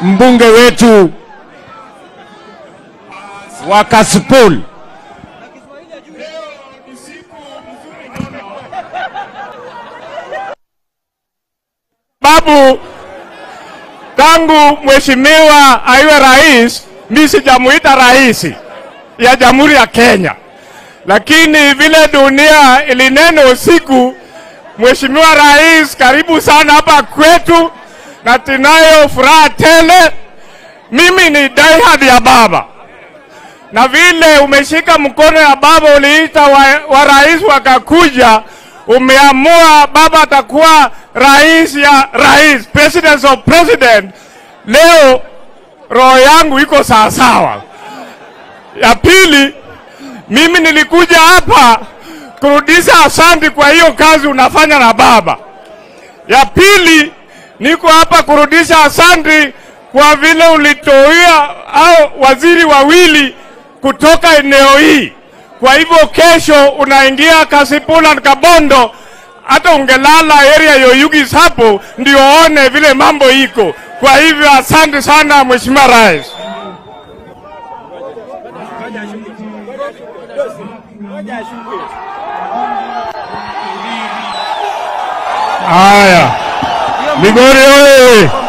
mbunge wetu wa Kasipul. Babu, tangu mheshimiwa aiwe rais, mi sijamuita rais ya Jamhuri ya Kenya, lakini vile dunia ilinena usiku, mheshimiwa rais, karibu sana hapa kwetu, na tunayo furaha tele. Mimi ni diehard ya baba, na vile umeshika mkono ya baba, uliita wa, wa rais wakakuja, umeamua baba atakuwa rais ya rais, president of president. Leo roho yangu iko sawasawa. Ya pili, mimi nilikuja hapa kurudisha asante kwa hiyo kazi unafanya na baba. Ya pili, niko hapa kurudisha asante kwa vile ulitoia au waziri wawili kutoka eneo hii. Kwa hivyo kesho unaingia Kasipula na Kabondo, hata ungelala area yoyugis hapo ndio one vile mambo iko. Kwa hivyo asante sana Mheshimiwa Rais. Haya, Migori oye!